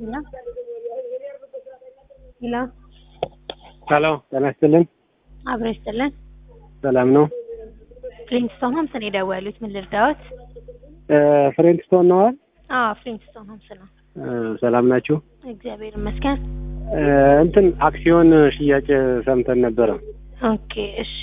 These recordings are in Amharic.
ሄሎ ሄሎ ሄሎ ጤና ይስጥልን። አብሮ ይስጥልን። ሰላም ነው? ፍሊንትስቶን ሆምስ ነው የደወሉት። ምን ልርዳዎት? ፍሬንድስቶን ነዋል? አዎ ፍሊንትስቶን ሆምስ ነው። ሰላም ናችሁ? እግዚአብሔር ይመስገን። እንትን አክሲዮን ሽያጭ ሰምተን ነበረ ኦኬ እሺ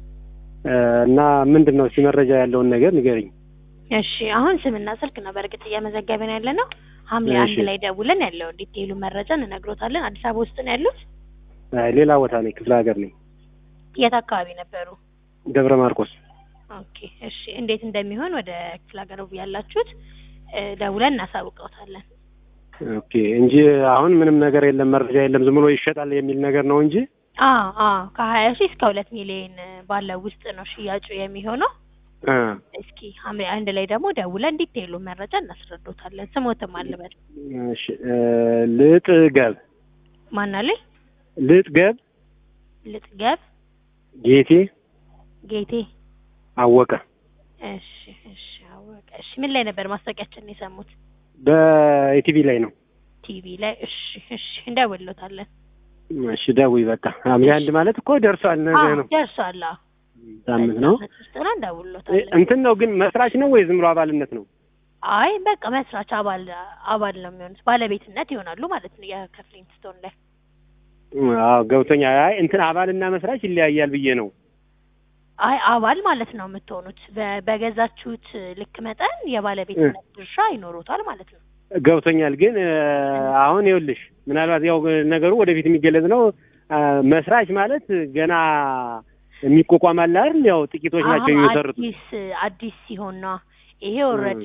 እና ምንድን ነው እስኪ መረጃ ያለውን ነገር ንገሪኝ። እሺ አሁን ስምና ስልክ ነው በእርግጥ እየመዘገብን ያለ ነው። ሐምሌ አንድ እሺ። ላይ ደውለን ያለውን ዲቴይሉ መረጃ እንነግሮታለን። አዲስ አበባ ውስጥ ነው ያሉት? አይ፣ ሌላ ቦታ ነኝ፣ ክፍለ ሀገር ነኝ፣ የት አካባቢ ነበሩ? ደብረ ማርቆስ። ኦኬ እሺ እንዴት እንደሚሆን ወደ ክፍለ ሀገር ያላችሁት እ፣ ደውለን እናሳውቀውታለን። ኦኬ እንጂ አሁን ምንም ነገር የለም፣ መረጃ የለም፣ ዝም ብሎ ይሸጣል የሚል ነገር ነው እንጂ አዎ አዎ ከሀያ ሺህ እስከ ሁለት ሚሊዮን ባለው ውስጥ ነው ሽያጩ የሚሆነው። እ፣ እስኪ ሐምሌ አንድ ላይ ደግሞ ደውለን ዲቴይሉ መረጃ እናስረዶታለን። ስሞትም አልበል እሺ እ፣ ልጥ ገብ ማናለኝ ልጥ ገብ ልጥገብ ጌቴ ጌቴ አወቀ እሺ እሺ አወቀ እሺ ምን ላይ ነበር ማስታወቂያችንን የሰሙት በኢቲቪ ላይ ነው። ቲቪ ላይ እሺ እሺ እንደውሎታለን እሺ ደውይ በቃ ሐምሌ አንድ ማለት እኮ ደርሷል ነገ አዎ ነው ደርሷል አዎ ሳምንት ነው። በዚህ ዓመት ውስጥ ነው እንደውሎታለን እንትን ነው ግን መስራች ነው ወይ ዝም ብሎ አባልነት ነው? አይ በቃ መስራች አባል አባል ነው የሚሆኑት ባለቤትነት ይሆናሉ ማለት ነው የከፍሊንግስቶን ላይ አዎ ገብቶኛል። አይ እንትን አባልና መስራች ይለያያል ብዬ ነው። አይ አባል ማለት ነው የምትሆኑት በ- በገዛችሁት ልክ መጠን የባለቤትነት ድርሻ ይኖሩታል ማለት ነው ገብቶኛል። ግን እ፣ አሁን ይኸውልሽ ምናልባት ያው ነገሩ ወደፊት የሚገለጽ ነው። አ፣ መስራች ማለት ገና የሚቋቋም አለ አይደል? ያው ጥቂቶች ናቸው አሁን የሚመሰርቱ። አዲስ አዲስ ሲሆን ነው ይሄ ኦልሬዲ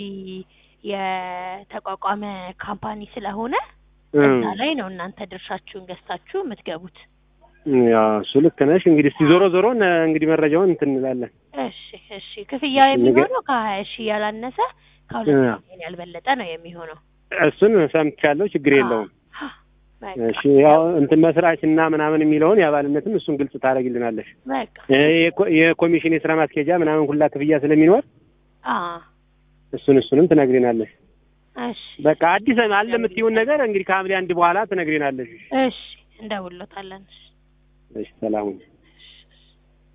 የተቋቋመ ካምፓኒ ስለሆነ እዛ ላይ ነው እናንተ ድርሻችሁን ገዝታችሁ የምትገቡት። ያው እሱ ልክ ነሽ። እንግዲህ እስቲ ዞሮ ዞሮ ነ- እንግዲህ መረጃውን እንትን እንላለን። እሺ እሺ ክፍያ የሚሆነው ከሀያ ሺህ ያላነሰ ከሁለት እ። ሚሊዮን ያልበለጠ ነው የሚሆነው። እሱን ሰምቻለሁ፣ ችግር የለውም። አ፣ በቃ እሺ ያው እንትን መስራች እና ምናምን የሚለውን የአባልነትም እሱን ግልጽ ታደርጊልናለሽ። በቃ እ፣ የኮ- የኮሚሽን የስራ ማስኬጃ ምናምን ሁላ ክፍያ ስለሚኖር አ እሱን እሱንም ትነግሪናለሽ። እሺ በቃ አዲስ አለ የምትይውን ነገር እንግዲህ ከሐምሌ አንድ በኋላ ትነግሪናለሽ። እሺ እንደውሎታለን። እሺ እሺ ሰላሙን